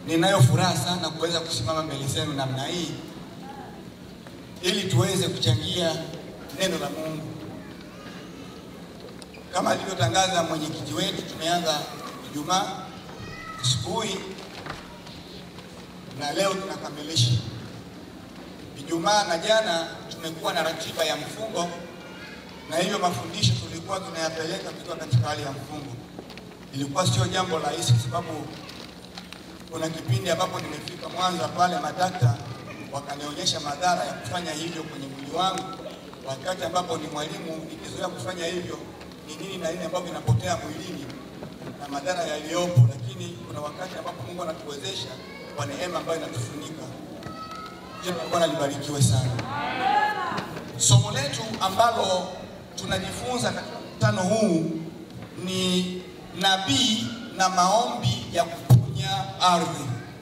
ninayo furaha sana kuweza kusimama mbele zenu namna hii ili tuweze kuchangia neno la Mungu. Kama alivyotangaza mwenyekiti wetu, tumeanza Ijumaa asubuhi na leo tunakamilisha. Ijumaa na jana tumekuwa na ratiba ya mfungo, na hivyo mafundisho tulikuwa tunayapeleka tukiwa katika hali ya mfungo. Ilikuwa sio jambo rahisi, kwa sababu kuna kipindi ambapo nimefika Mwanza pale, madakta wakanionyesha madhara ya kufanya hivyo kwenye mwili wangu, wakati ambapo ni mwalimu nikizoea kufanya hivyo ni nini na nini ambavyo inapotea mwilini na madhara yaliyopo, lakini kuna wakati ambapo Mungu anatuwezesha kwa neema ambayo inatufunika. Jina la Bwana libarikiwe sana. Somo letu ambalo tunajifunza katika mkutano huu ni nabii na maombi ya kuponya ardhi,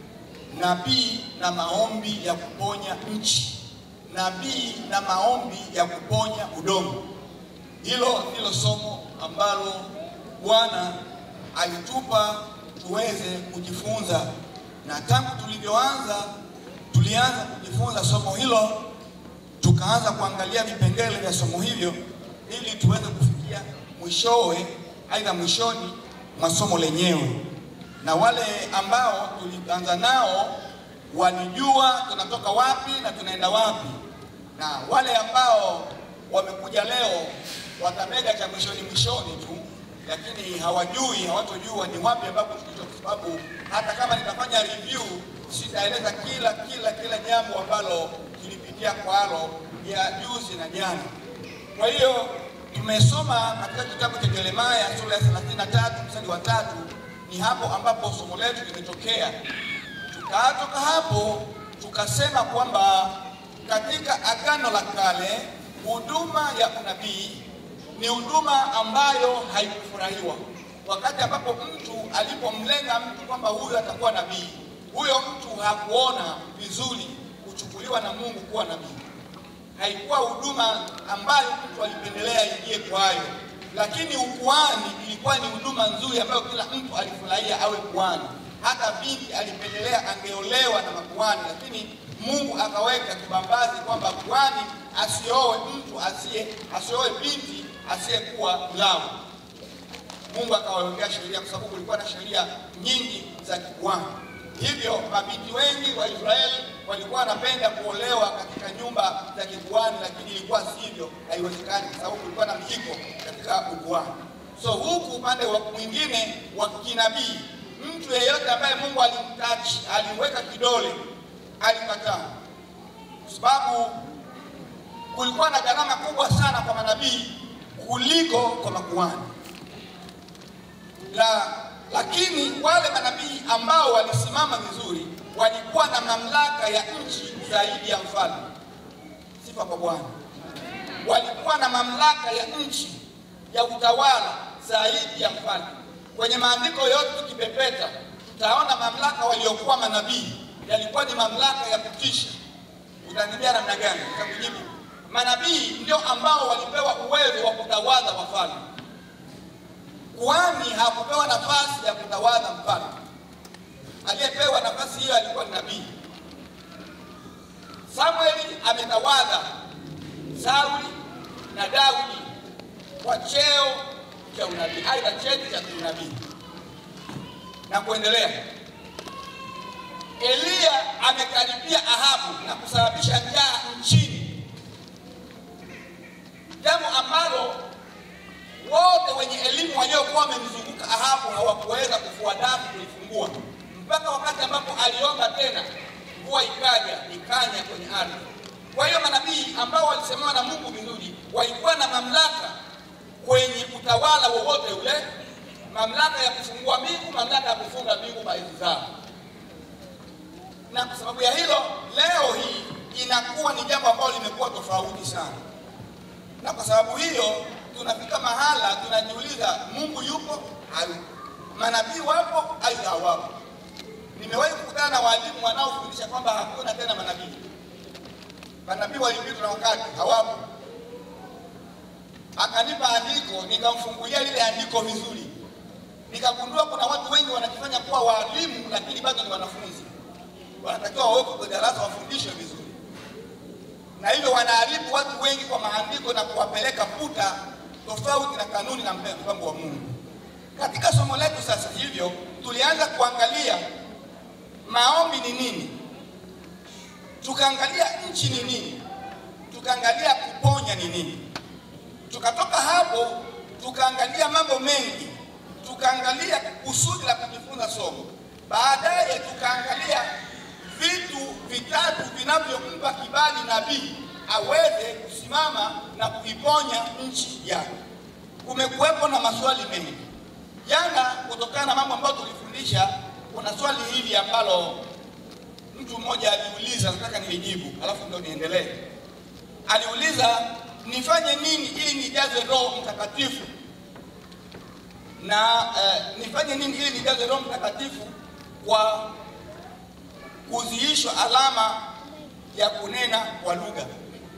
nabii na maombi ya kuponya nchi, nabii na maombi ya kuponya udongo. Hilo ndilo somo ambalo Bwana alitupa tuweze kujifunza, na tangu tulivyoanza, tulianza kujifunza somo hilo, tukaanza kuangalia vipengele vya somo hivyo ili tuweze kufikia mwishowe, aidha mwishoni mwa somo lenyewe. Na wale ambao tulianza nao walijua tunatoka wapi na tunaenda wapi, na wale ambao wamekuja leo watamega cha mwishoni mwishoni tu, lakini hawajui hawatojua ni wapi ambapo tulitoka, kwa sababu hata kama nitafanya review sitaeleza kila kila kila jambo ambalo tulipitia kwalo ya juzi na jana. Kwa hiyo tumesoma katika kitabu cha Yeremia sura ya 33 mstari wa tatu, ni hapo ambapo somo letu limetokea. Tukatoka hapo tukasema kwamba katika Agano la Kale huduma ya unabii ni huduma ambayo haikufurahiwa. Wakati ambapo mtu alipomlenga mtu kwamba huyu atakuwa nabii, huyo mtu hakuona vizuri kuchukuliwa na Mungu kuwa nabii. Haikuwa huduma ambayo mtu alipendelea ingie kwayo, lakini ukuhani ilikuwa ni huduma nzuri ambayo kila mtu alifurahia awe kuhani. Hata binti alipendelea angeolewa na makuhani, lakini Mungu akaweka kibambazi kwamba kuhani asioe mtu asiye asioe binti asiyekuwa Mlawi. Mungu akawawekea sheria kwa sababu kulikuwa na sheria nyingi za kikuhani. Hivyo mabinti wengi wa Israeli walikuwa wanapenda kuolewa katika nyumba za kikuhani, lakini ilikuwa sivyo, haiwezekani kwa sababu kulikuwa na mjiko katika ukuhani. So huku upande wa mwingine wa kinabii, mtu yeyote ambaye Mungu alimtachi, alimweka kidole, alikataa kwa sababu kulikuwa na gharama kubwa sana kwa manabii kuliko kwa makuhani la, lakini wale manabii ambao walisimama vizuri walikuwa na mamlaka ya nchi zaidi ya mfalme. Sifa kwa Bwana. Walikuwa na mamlaka ya nchi ya utawala zaidi ya mfalme. Kwenye maandiko yote tukipepeta, tutaona mamlaka waliokuwa manabii yalikuwa ni mamlaka ya kutisha. Utaniambia namna gani? Nitakujibu. Manabii ndio ambao walipewa uwezo wa kutawadha wafalme. Kuhani hakupewa nafasi ya kutawadha mfalme. Aliyepewa nafasi hiyo alikuwa ni nabii. Samueli ametawadha Sauli na Daudi kwa cheo cha unabii, aidha cheti cha unabii na kuendelea. Eliya amekaribia Ahabu na kusababisha njaa nchini, jambo ambalo wote wenye elimu waliokuwa wamemzunguka Ahabu hawakuweza kufua dafu kulifungua, mpaka wakati ambapo aliomba tena, mvua ikaja ikanya kwenye ardhi. Kwa hiyo manabii ambao walisemewa na Mungu vizuri walikuwa na mamlaka kwenye utawala wowote ule, mamlaka ya kufungua mbingu, mamlaka ya kufunga mbingu baadhi zao. Na kwa sababu ya hilo, leo hii inakuwa ni jambo ambalo limekuwa tofauti sana, na kwa sababu hiyo tunafika mahala tunajiuliza, Mungu yupo au manabii wapo au hawapo? Nimewahi kukutana na walimu wanaofundisha kwamba hakuna tena manabii, manabii walipitwa na wakati, hawapo. Akanipa andiko, nikamfungulia lile andiko vizuri, nikagundua kuna watu wengi wanajifanya kuwa waalimu, lakini bado ni wanafunzi. Wanatakiwa wawekwe kwenye darasa wafundishwe vizuri, na hivyo wanaharibu watu wengi kwa maandiko na kuwapeleka puta tofauti na kanuni na mpango wa Mungu. Katika somo letu sasa hivyo tulianza kuangalia maombi ni nini, tukaangalia nchi ni nini, tukaangalia kuponya ni nini. Tukatoka hapo tukaangalia mambo mengi, tukaangalia kusudi la kujifunza somo. Baadaye tukaangalia vitu vitatu vinavyompa kibali nabii aweze kusimama na kuiponya nchi yake. Kumekuwepo na maswali mengi jana, kutokana na mambo ambayo tulifundisha. Kuna swali hili ambalo mtu mmoja aliuliza, nataka nilijibu, alafu ndio niendelee. Aliuliza, nifanye nini ili nijaze Roho Mtakatifu na eh, nifanye nini ili nijaze Roho Mtakatifu kwa kuziishwa alama ya kunena kwa lugha.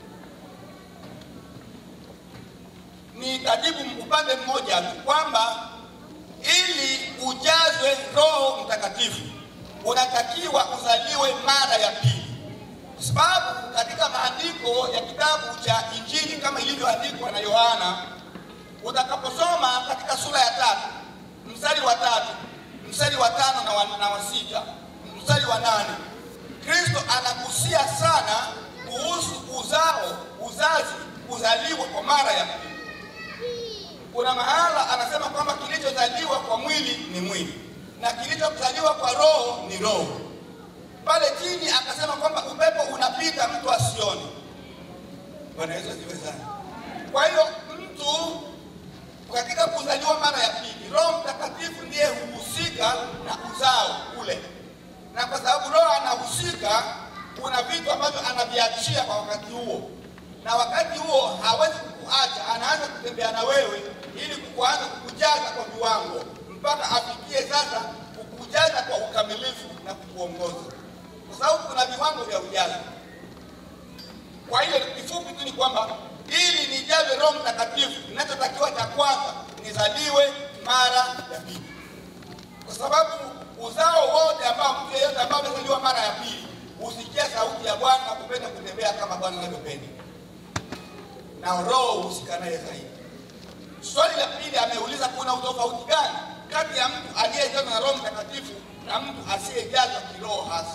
Nitajibu upande mmoja tu kwamba ili ujazwe Roho Mtakatifu unatakiwa uzaliwe mara ya pili, kwa sababu katika maandiko ya kitabu cha Injili kama ilivyoandikwa na Yohana, utakaposoma katika sura ya tatu mstari wa tatu mstari wa tano na wa, na wa sita mstari wa nane Kristo anagusia sana kuhusu uzao, uzazi, kuzaliwa kwa mara ya pili. Kuna mahala anasema kwamba kilichozaliwa kwa mwili ni mwili na kilichozaliwa kwa roho ni roho. Pale chini akasema kwamba upepo unapita mtu asione. Bwana Yesu asifiwe sana. Kwa hiyo mtu katika kuzaliwa mara ya pili, Roho Mtakatifu ndiye huhusika na uzao ule, na kwa sababu Roho anahusika, kuna vitu ambavyo anaviachia kwa wakati huo, na wakati huo hawezi kukuacha, anaanza kutembea na wewe ili kuanza kukujaza kwa viwango mpaka afikie sasa kukujaza kwa ukamilifu na kukuongoza, kwa sababu kuna viwango vya ujazo. Kwa hiyo kifupi tu ni kwamba ili nijaze Roho Mtakatifu, ninachotakiwa cha kwanza nizaliwe mara ya pili, kwa sababu uzao wote ambao mtu yeyote ambao amezaliwa mara ya pili husikia sauti ya Bwana na kupenda kutembea kama Bwana anavyopenda, na Roho husika naye zaidi. Swali la pili ameuliza, kuna utofauti gani kati ya mtu aliyejazwa na Roho Mtakatifu na mtu asiyejazwa kiroho hasa?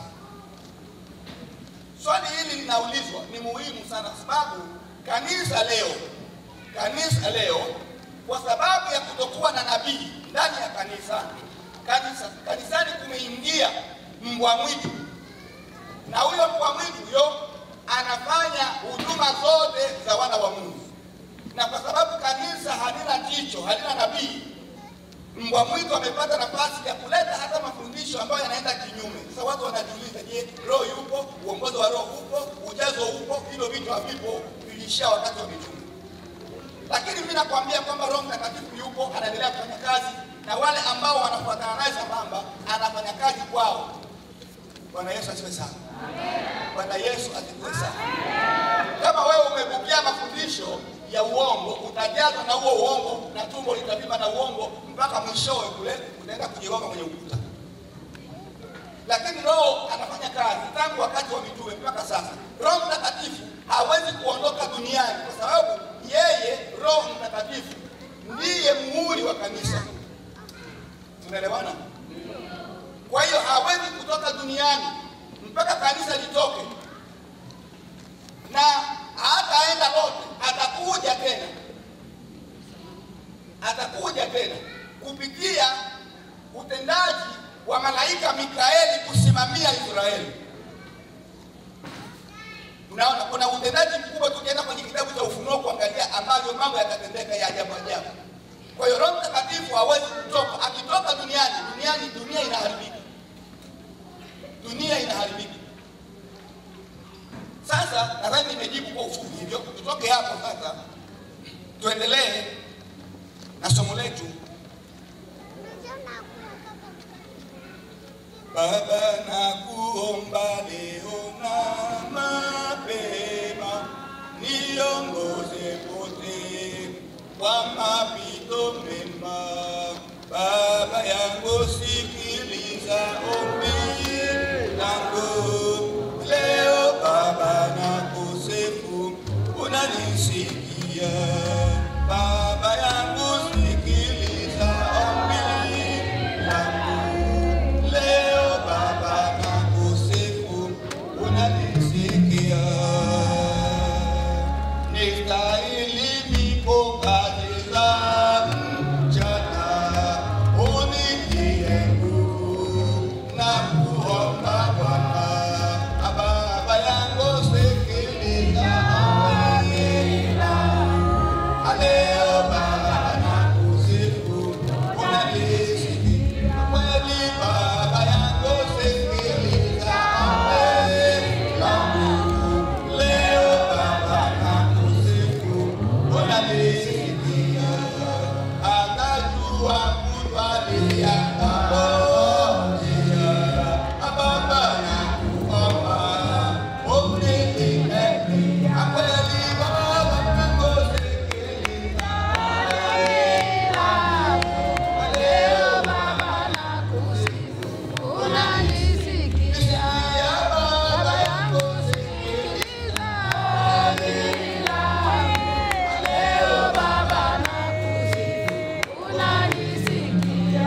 Swali hili linaulizwa ni muhimu sana, kwa sababu kanisa leo, kanisa leo, kwa sababu ya kutokuwa na nabii ndani ya kanisa, kanisa kanisani kumeingia mbwa mwitu, na huyo mbwa mwitu huyo anafanya huduma zote za wana wa Mungu, na kwa sababu kanisa halina jicho, halina nabii, mbwa mwitu amepata nafasi ya kuleta hata mafundisho ambayo yanaenda kinyume. Sasa watu wanajiuliza, je, roho yupo? Uongozi wa roho upo? Ujazo upo? Hilo vitu havipo, vilishia wakati wa mitume. Lakini mimi nakwambia kwamba Roho Mtakatifu yupo, anaendelea kufanya kazi, na wale ambao wanafuatana naye sambamba, anafanya kazi kwao. Bwana Yesu asifiwe sana. Bwana Yesu asifiwe sana. Kama wewe umepokea mafundisho ya uongo, utajazwa na huo uongo na tumbo litavimba na uongo mpaka mwishowe kule utaenda kujigonga kwenye ukuta. Lakini Roho anafanya kazi tangu wakati wa mitume mpaka sasa. Roho Mtakatifu hawezi kuondoka duniani kwa sababu yeye Roho Mtakatifu ndiye muhuri wa kanisa. Tunaelewana? Kwa hiyo hawezi kutoka duniani mpaka kanisa litoke, na hataenda lote, atakuja tena, atakuja tena kupitia utendaji wa malaika Mikaeli kusimamia Israeli. Unaona, kuna utendaji mkubwa. Tukienda kwenye kitabu cha Ufunuo kuangalia ambavyo mambo yatatendeka ya ajabu ajabu. Kwa hiyo Roho Mtakatifu hawezi kutoka. Akitoka duniani, duniani dunia inaharibika, dunia inaharibika. Sasa nadhani nimejibu kwa ufupi hivyo. Tutoke hapo sasa, tuendelee na somo letu. Baba, nakuomba leo na mapema, niongoze pote kwa mapito mema. Baba sikiliza ombi langu leo Baba, nakusifu unanisikia. Baba yangu, sikiliza ombi langu leo Baba, nakusifu unanisikia. Nistahili nipokate za mchana, unitie nguvu na kuomba Bwana. Baba yangu, sikiliza ombi langu. Leo Baba, nakusifu unanisikia. Kweli Baba yangu, sikiliza ombi langu. Leo Baba, nakusifu unanisikia. Anajua kutwalia pamoja. Baba nakuomba unilinde. Kweli Baba yangu, sikiliza leo Baba nakusifu, unanisikia. Baba yangu sikiliza leo Baba nakusifu, unanisikia.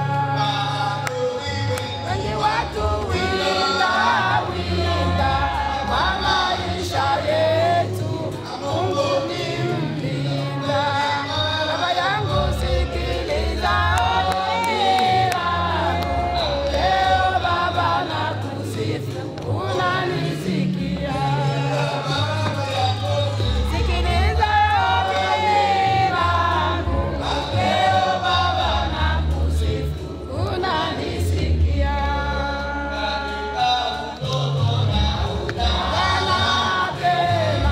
Wengi watu winda winda kwa maisha yetu, Mungu ni mlinda. Baba yangu sikiliza ombi langu, leo Baba nakusifu, unanisikia. Sikiliza ombi langu, leo Baba nakusifu, unanisikia. Tena tena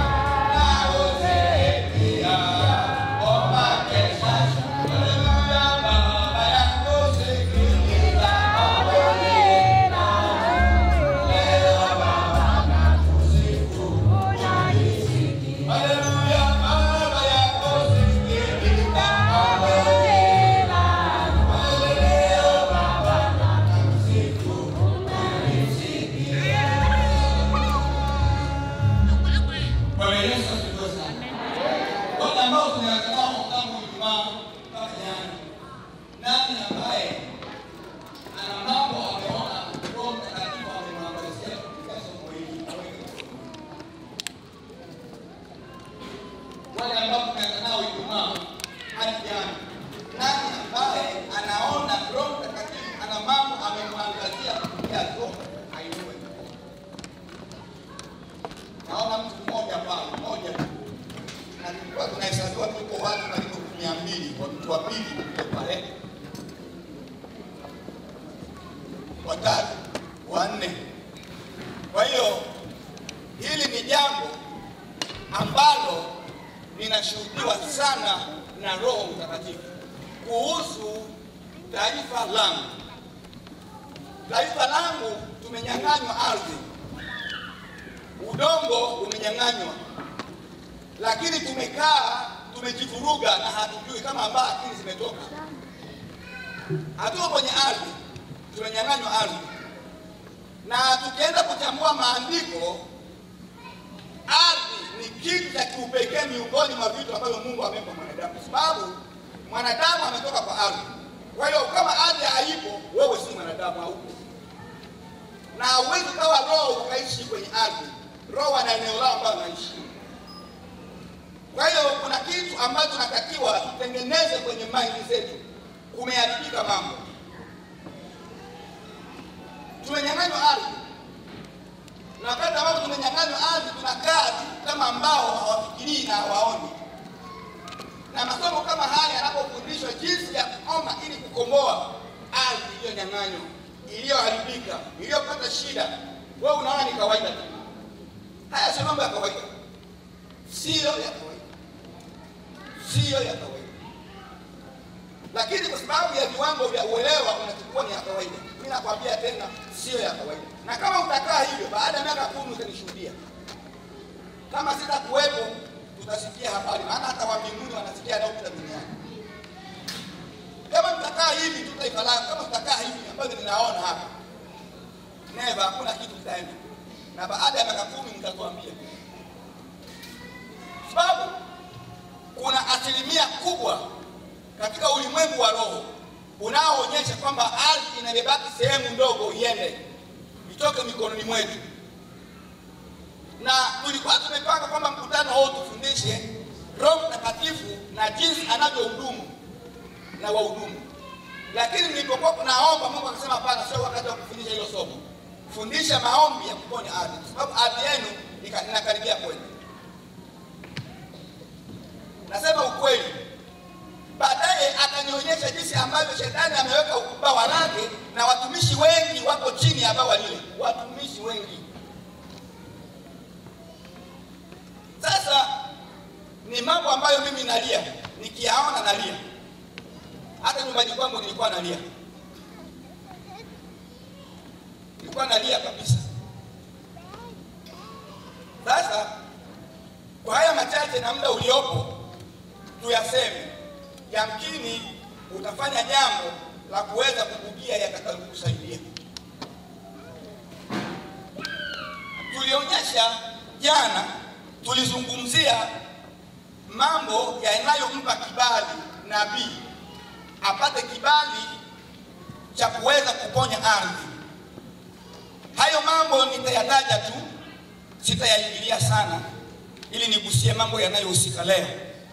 Bwana Yesu asifiwe sana. Wale ambao tumewatanao tangu Ijumaa mpaka jana, nani ambaye ana mambo ameona Roho Mtakatifu amemwangazia katika somo hili? Aweke mkono. Wale ambao tumewatanao Ijumaa hadi jana, nani ambaye anaona Roho Mtakatifu ana mambo amemwangazia kupitia Roho ainue naona mtu mmoja pale, mmoja tu. na tulikuwa tunahesabiwa tuko watu karibu mia mbili kwa mtu wa pili kule pale, watatu, wanne. Kwa hiyo hili ni jambo ambalo linashuhudiwa sana na Roho Mtakatifu kuhusu taifa langu. Taifa langu tumenyang'anywa ardhi udongo umenyang'anywa, lakini tumekaa tumejivuruga na hatujui kama ambao akili zimetoka. Hatuko kwenye ardhi, tumenyang'anywa ardhi, na tukienda kuchambua maandiko, ardhi ni kitu cha kiupekee miongoni mwa vitu ambavyo Mungu amempa mwanadamu, kwa sababu mwanadamu ametoka kwa ardhi. Kwa hiyo kama ardhi haipo, wewe si mwanadamu, haupo na hauwezi ukawa roho ukaishi kwenye ardhi. Roho ana eneo lao ambayo anaishi. Kwa hiyo kuna kitu ambacho tunatakiwa tutengeneze kwenye maindi zetu. Kumeharibika mambo, tumenyang'anywa ardhi, na wakati ambapo tumenyang'anywa ardhi tunakaa tu kama ambao hawafikirii na hawaoni. Na masomo kama haya yanapofundishwa jinsi ya kuomba ili kukomboa ardhi iliyonyang'anywa iliyoharibika, iliyopata shida, wewe unaona ni kawaida tu. Haya sio mambo ya kawaida, siyo ya kawaida, siyo ya kawaida. Lakini kwa sababu ya viwango vya uelewa unachukua ni ya kawaida. Mimi nakwambia tena, siyo ya kawaida. Na kama utakaa hivyo, baada ya miaka kumi utanishuhudia. Kama sitakuwepo, tutasikia habari, maana hata wa mbinguni wanasikia yanayopita duniani. Kama tutakaa hivi tu taifa langu, kama tutakaa hivi ambavyo ninaona hapa, never, hakuna kitu kitaenda, na baada ya miaka kumi mtatuambia, sababu kuna asilimia kubwa katika ulimwengu wa roho unaoonyesha kwamba ardhi inabebaki sehemu ndogo iende itoke mikononi mwetu, na tulikuwa tumepanga kwamba mkutano huu tufundishe Roho Mtakatifu na jinsi anavyohudumu na wahudumu, lakini nilipokuwa kunaomba Mungu akasema hapana, sio wakati wa kufundisha hilo somo. Fundisha maombi ya kuponya ardhi, kwa sababu ardhi yenu ika- inakaribia kwenu. Nasema ukweli. Baadaye akanionyesha jinsi ambavyo shetani ameweka ubawa lake na watumishi wengi wako chini ya bawa lile, watumishi wengi. Sasa ni mambo ambayo mimi nalia, nikiyaona nalia. Hata nyumbani kwangu nilikuwa nalia, nilikuwa nalia kabisa. Sasa kwa haya machache na muda uliopo tuyaseme, yamkini utafanya jambo la kuweza kukugia yatakayokusaidia. Tulionyesha jana, tulizungumzia mambo yanayompa kibali nabii apate kibali cha kuweza kuponya ardhi. Hayo mambo nitayataja tu, sitayaingilia sana, ili nigusie mambo yanayohusika leo.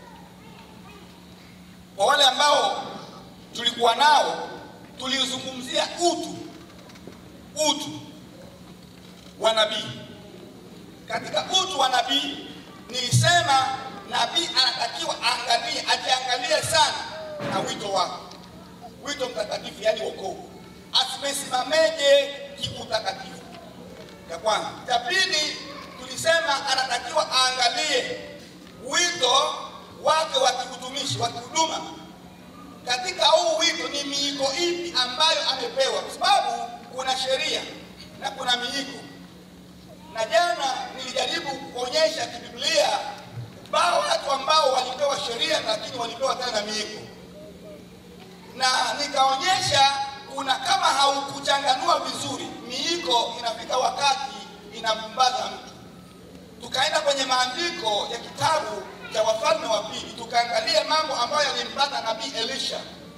Kwa wale ambao tulikuwa nao, tulizungumzia utu, utu wa nabii. Katika utu wa nabii nilisema nabii anatakiwa aangalie, ajiangalie sana na wito wake, wito mtakatifu, yaani wokovu, asimesimameje kiutakatifu. Ya kwanza. Cha pili, tulisema anatakiwa aangalie wito wake wa kiutumishi, wa kihuduma. Katika huu wito ni miiko ipi ambayo amepewa, kwa sababu kuna sheria na kuna miiko na jana nilijaribu kuonyesha kibiblia bao watu ambao walipewa sheria lakini walipewa tena miiko, na nikaonyesha kuna kama haukuchanganua vizuri miiko, inafika wakati inampumbaza mtu. Tukaenda kwenye maandiko ya kitabu cha Wafalme wa Pili, tukaangalia mambo ambayo yalimpata nabii Elisha.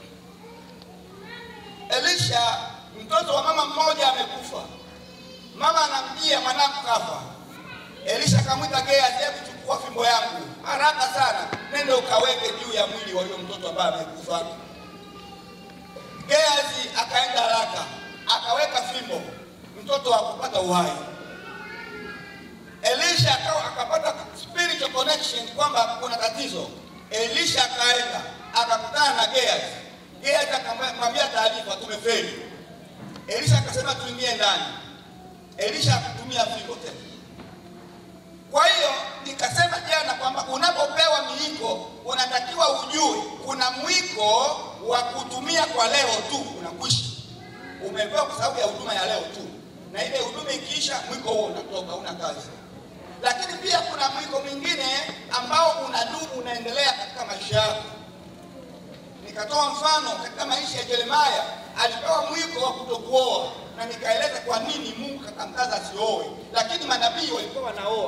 Elisha, mtoto wa mama mmoja amekufa mama anamjia mwanangu kafa. Elisha akamwita Gehazi, hebu chukua fimbo yangu haraka sana, nende ukaweke juu ya mwili wa huyo mtoto ambaye amekufa. Gehazi akaenda haraka akaweka fimbo, mtoto hakupata uhai. Elisha akawa akapata spiritual connection kwamba kuna tatizo. Elisha akaenda akakutana na Gehazi. Gehazi akamwambia taarifa, tumefeli. Elisha akasema tuingie ndani. Elisha akutumia fimbo tena. Kwa hiyo nikasema jana kwamba unapopewa miiko unatakiwa ujue kuna mwiko wa kutumia kwa leo tu unakwisha. Umepewa kwa sababu ya huduma ya leo tu, na ile huduma ikiisha, mwiko huo unatoka, una kazi. Lakini pia kuna mwiko mwingine ambao unadumu, unaendelea katika maisha yako. Nikatoa mfano katika maisha ya Yeremia, alipewa mwiko wa kutokuoa na nikaeleza kwa nini Mungu kakamkaza asioe, lakini manabii walikuwa wanaoa.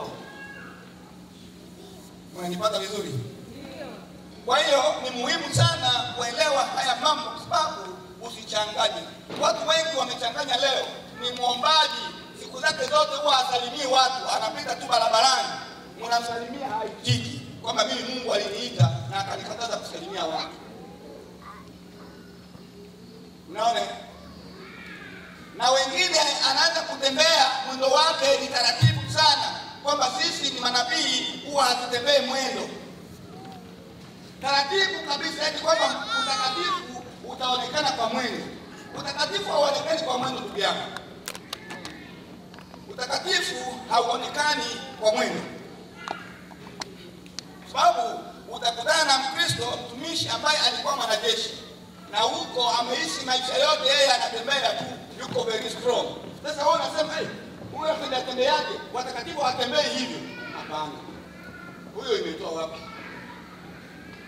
Unanipata vizuri? Kwa hiyo ni muhimu sana kuelewa haya mambo, kwa sababu usichanganye. Watu wengi wamechanganya leo. Ni mwombaji, siku zake zote huwa asalimii watu, anapita tu barabarani, mnamsalimia haitiki, kwamba mimi Mungu aliniita na akanikataza kusalimia watu. Unaona? na wengine anaanza kutembea mwendo wake ni taratibu sana, kwamba sisi ni manabii huwa hatutembee mwendo taratibu kabisa, yaani kwamba utakatifu utaonekana kwa mwendo. Utakatifu hauonekani kwa mwendo, ndugu yangu. Utakatifu hauonekani kwa mwendo, sababu utakutana na Mkristo mtumishi ambaye alikuwa mwanajeshi na huko ameishi maisha yote, yeye anatembea tu, yuko very strong. Sasa wewe unasema hey, huyo atembea tembeaje? Watakatifu hawatembei hivyo. Hapana, huyo imetoa wapi?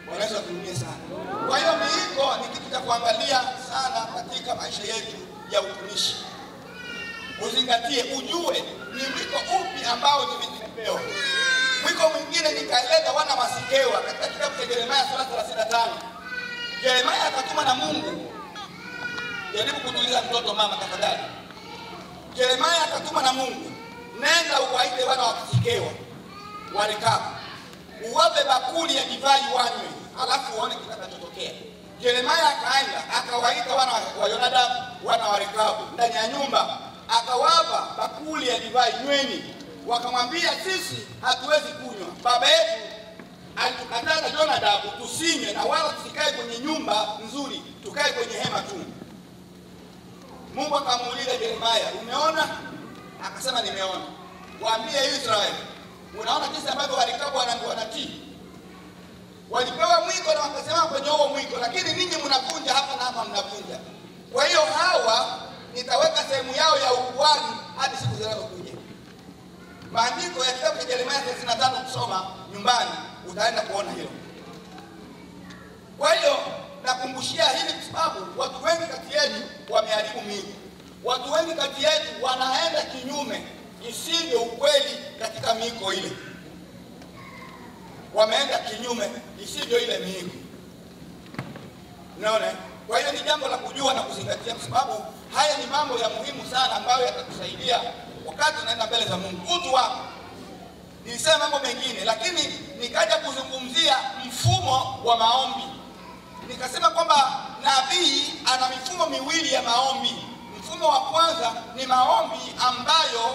Bwana Yesu atuhurumie sana. Kwa hiyo miiko ni kitu cha kuangalia sana katika maisha yetu ya utumishi. Uzingatie, ujue ni mwiko upi ambao nimepewa. Mwiko mwingine nikaeleza wana wasikewa katika kitabu cha Yeremia sura 35. Yeremia akatuma na Mungu. Jaribu kutuliza mtoto mama tafadhali. Yeremia akatuma na Mungu, nenda uwaite wana wa Kisikewa warekabu, uwape bakuli ya divai wanywe, alafu uone kitakachotokea. Yeremia akaenda akawaita wana wa Yonadabu, wana wa Rekabu ndani ya nyumba, akawapa bakuli ya divai, nyweni. Wakamwambia, sisi hatuwezi kunywa, baba yetu alitukataza Yonadabu tusinywe na wala tusikae kwenye nyumba nzuri, tukae kwenye hema tu. Mungu akamuuliza Yeremia, umeona? Akasema nimeona. Waambie Israeli, unaona jinsi ambavyo walikabu wanatii. Walipewa mwiko na wakasema kwenye huo mwiko, lakini ninyi mnavunja hapa na hapa mnavunja. Kwa hiyo hawa nitaweka sehemu yao ya ukuhani hadi siku zinazokuja. Maandiko ya kitabu cha Yeremia 35 kusoma nyumbani utaenda kuona hilo. Kwa hiyo nakumbushia hili kwa sababu watu wengi kati yetu wameharibu miiko. Watu wengi kati yetu wanaenda kinyume isivyo ukweli katika miiko ile, wameenda kinyume isivyo ile miiko. Unaona? Kwa hiyo ni jambo la kujua na kuzingatia, kwa sababu haya ni mambo ya muhimu sana ambayo yatakusaidia wakati unaenda mbele za Mungu. Utu wako nilisema mambo mengine, lakini nikaja kuzungumzia mfumo wa maombi nikasema kwamba nabii ana mifumo miwili ya maombi. Mfumo wa kwanza ni maombi ambayo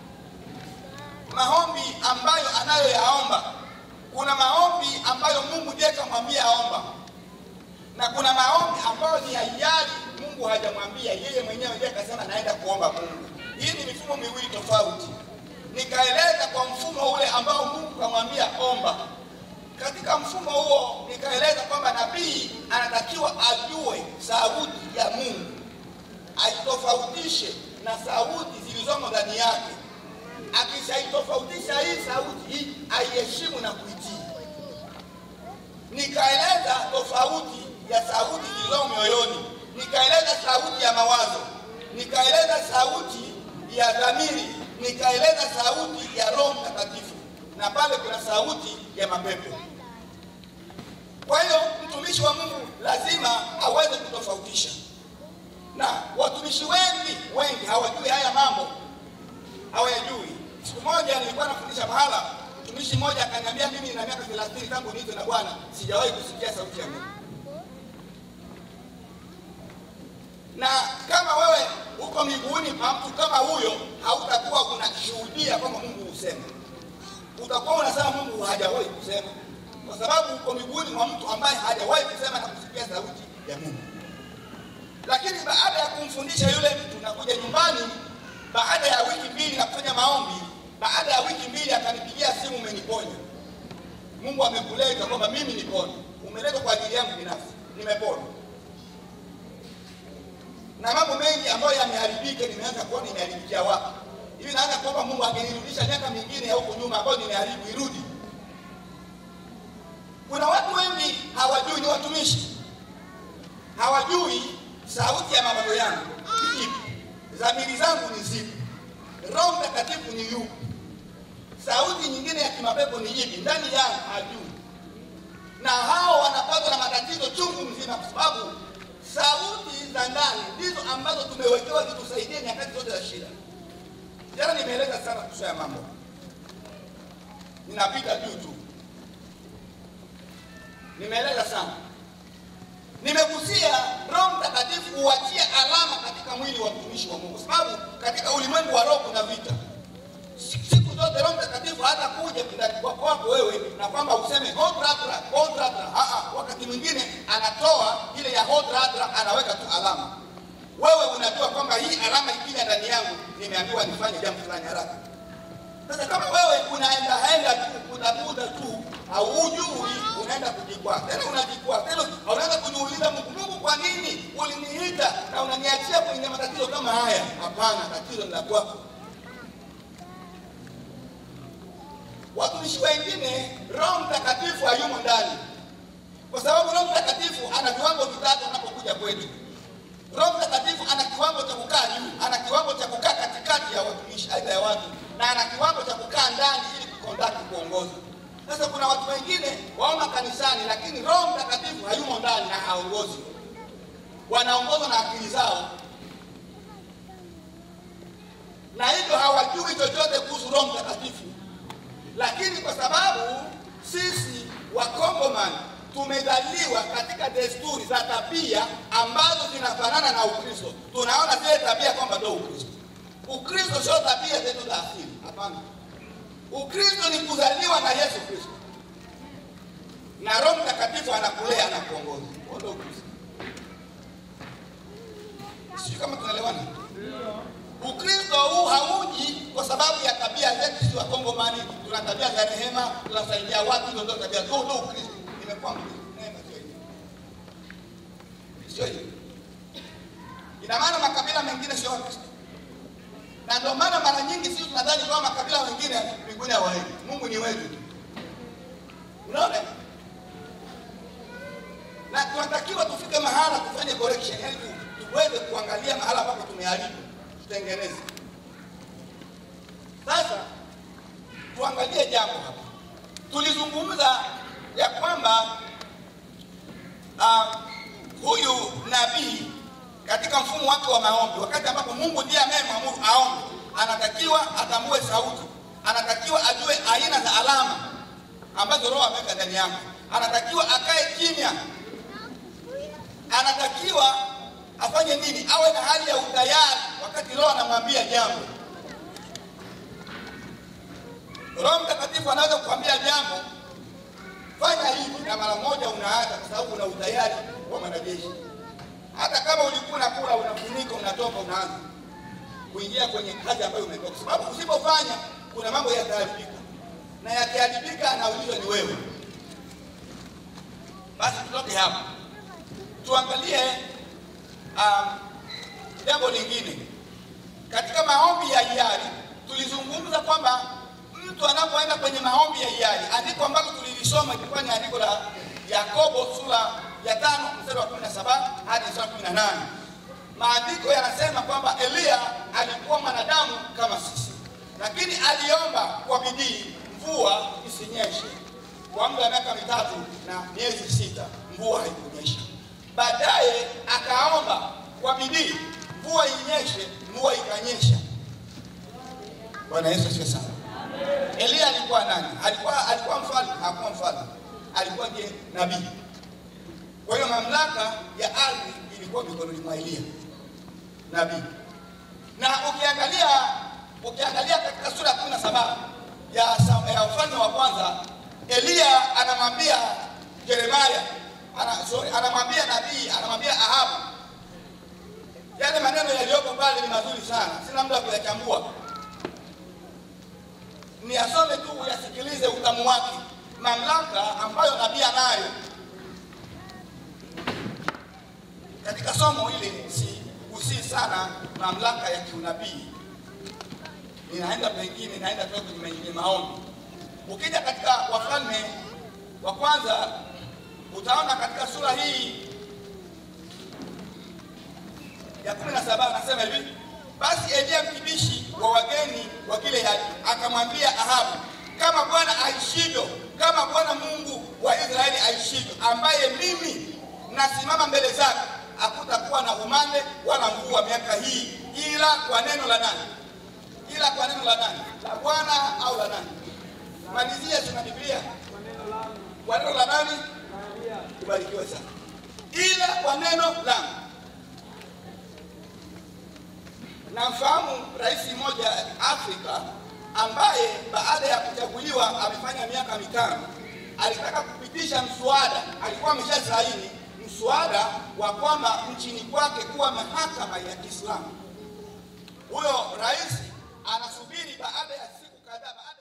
maombi ambayo anayoyaomba. Kuna maombi ambayo Mungu ndiye kamwambia aomba, na kuna maombi ambayo ni ya hiari, Mungu hajamwambia yeye mwenyewe, ndiye akasema naenda kuomba Mungu. Hii ni mifumo miwili tofauti. Nikaeleza kwa mfumo ule ambao Mungu kamwambia omba katika mfumo huo nikaeleza kwamba nabii anatakiwa ajue sauti ya Mungu, aitofautishe na sauti zilizomo ndani yake. Akishaitofautisha hii sauti hii, aiheshimu na kuitii. Nikaeleza tofauti ya sauti zilizomo moyoni, nikaeleza sauti ya mawazo, nikaeleza sauti ya dhamiri, nikaeleza sauti ya Roho Mtakatifu, na pale kuna sauti ya mapepo. Kwa hiyo mtumishi wa Mungu lazima aweze kutofautisha, na watumishi wengi wengi hawajui haya mambo, hawayajui. Siku moja nilikuwa nafundisha mahala, mtumishi mmoja akaniambia, mimi nina miaka 30 tangu niitwe na Bwana, sijawahi kusikia sauti ya Mungu. Na kama wewe uko miguuni pa mtu kama huyo, hautakuwa unashuhudia kwamba Mungu husema, utakuwa unasema Mungu hajawahi kusema kwa sababu uko miguuni mwa mtu ambaye hajawahi kusema na kusikia sauti ya Mungu. Lakini baada ya kumfundisha yule mtu na kuja nyumbani, baada ya wiki mbili na kufanya maombi, baada ya wiki mbili akanipigia simu, umeniponya. Mungu amekuleta kwamba mimi nipone, umeletwa kwa ajili yangu binafsi, nimepona. Na mambo mengi ambayo yameharibika, nimeanza kuona imeharibikia wapi. Hivi naanza kuomba Mungu angenirudisha miaka mingine ya huko nyuma ambayo nimeharibu irudi. Kuna watu wengi hawajui, ni watumishi hawajui sauti ya mawazo yangu ni ipi, dhamiri zangu ni zipi, Roho Mtakatifu ni yupi, sauti nyingine ya kimapepo ni ipi ndani yangu hajui, na hao wanapatwa na matatizo chungu mzima, kwa sababu sauti za ndani ndizo ambazo tumewekewa zitusaidie nyakati zote za shida. Jana nimeeleza sana kuhusu ya mambo, ninapita juu tu nimeeleza sana, nimegusia Roho Mtakatifu huachia alama katika mwili wa mtumishi wa Mungu, sababu katika ulimwengu wa roho kuna vita. Siku zote Roho Mtakatifu hata kuja ndani kwako wako wewe na kwamba useme hodratra hodratra. Ah, wakati mwingine anatoa ile ya hodratra, anaweka tu alama. Wewe unajua kwamba hii alama ikija ndani yangu, nimeambiwa nifanye jambo fulani haraka. Sasa kama wewe unaenda enda tu kutafuta tu haujui, unaenda kujikwaa tena, unajikwaa tena, unaanza kujiuliza Mungu, Mungu, kwa nini uliniita na unaniachia kwenye matatizo kama haya? Hapana, tatizo ni la kwako. Watumishi wengine Roho Mtakatifu hayumo ndani, kwa sababu Roho Mtakatifu ana viwango vitatu anapokuja kwetu. Roho Mtakatifu ana kiwango cha kukaa juu, ana kiwango cha kukaa katikati ya watumishi, aidha ya watu, na ana kiwango cha kukaa ndani ili kukondaki, kuongoza. Sasa kuna watu wengine wao kanisani, lakini Roho Mtakatifu hayumo ndani na haongozi, wanaongozwa na akili zao, na hivyo hawajui chochote kuhusu Roho Mtakatifu. Lakini kwa sababu sisi Wakongomani tumezaliwa katika desturi za tabia ambazo zinafanana na Ukristo, tunaona zile tabia kwamba ndio Ukristo. Ukristo sio tabia zetu za asili, hapana. Ukristo ni kuzaliwa na Yesu Kristo, na Roho Mtakatifu anakulea, anakuongoza. Huo ndio Ukristo. Sijui kama tunaelewana. Ukristo huu hauji kwa sababu ya tabia zetu sisi Wakongomani. Tuna tabia za rehema, tunasaidia watu, hizo ndio tabia. Ndio ndio Ukristo. Nimekuwa Mkristo. Neema sio hivyo. Sio hivyo. Ina maana makabila mengine sio Wakristo. Na ndio maana mara nyingi sisi tunadhani kwamba makabila mengine mbinguni hawaendi. Mungu ni wetu. Unaona? Na tunatakiwa tufike mahala tufanye correction, yaani tu- tuweze kuangalia mahala ambapo tumeharibu, tutengeneze. Sasa tuangalie jambo hapa. Tulizungumza ya kwamba ah, huyu nabii katika mfumo wake wa maombi, wakati ambapo Mungu ndiye anayemwamuru aombe, anatakiwa atambue sauti, anatakiwa ajue aina za alama ambazo Roho ameweka ndani yake, anatakiwa akae kimya, anatakiwa afanye nini? Awe na hali ya utayari wakati Roho anamwambia jambo. Roho Mtakatifu anaweza kukwambia jambo, fanya hivi, na mara moja unaacha, kwa sababu una utayari wa mwanajeshi. Hata kama ulikuwa unakula, unafunika, unatoka, unaanza kuingia kwenye kazi ambayo umetoka, kwa sababu usipofanya kuna mambo yataharibika, na yakiharibika, anaulizwa ni wewe. Basi tutoke hapo, tuangalie um, jambo lingine katika maombi ya hiari. Tulizungumza kwamba mtu anapoenda kwenye maombi ya hiari, andiko ambalo tulilisoma ilikuwa ni andiko la Yakobo sura ya tano mstari wa 17 hadi mstari wa 18. Maandiko yanasema kwamba Eliya alikuwa mwanadamu kama sisi, lakini aliomba kwa bidii mvua isinyeshe kwa muda wa miaka mitatu na miezi sita, mvua haikunyesha. Baadaye akaomba kwa bidii mvua inyeshe, mvua ikanyesha. Bwana Yesu asifiwe sana. Eliya alikuwa nani? Alikuwa alikuwa mfalme? Hakuwa mfalme, alikuwa ndiye nabii. Kwa hiyo mamlaka ya ardhi ilikuwa mikononi mwa Eliya nabii. Na ukiangalia ukiangalia katika sura ya kumi na saba ya, sa- ya ufalme wa kwanza, Eliya anamwambia Yeremia ana, sorry, anamwambia nabii anamwambia Ahabu yale maneno yaliyoko pale ni mazuri sana, sina muda wa kuyachambua, ni asome tu uyasikilize utamu wake, mamlaka ambayo nabii anayo katika somo hili. Si usii sana mamlaka ya kiunabii, ninaenda pengine, naenda tu kwenye kwenye maombi. Ukija katika Wafalme wa kwanza utaona katika sura hii ya kumi na saba anasema hivi: basi Eliya mtumishi wa wageni wa Gileadi akamwambia Ahabu, kama Bwana aishivyo, kama Bwana Mungu wa Israeli aishivyo, ambaye mimi nasimama mbele zake, hakutakuwa na umande wala mvua miaka hii, ila kwa neno la nani? Ila kwa neno la nani? La Bwana au la nani? Malizia, tuna Biblia. Kwa neno la nani? Ubarikiwe sana. Ila kwa neno langu. Namfahamu rais mmoja Afrika ambaye baada ya kuchaguliwa amefanya miaka mitano, alitaka kupitisha mswada, alikuwa ameshasaini mswada wa kwamba nchini kwake kuwa mahakama ya Kiislamu. Huyo rais anasubiri baada ya siku kadhaa baada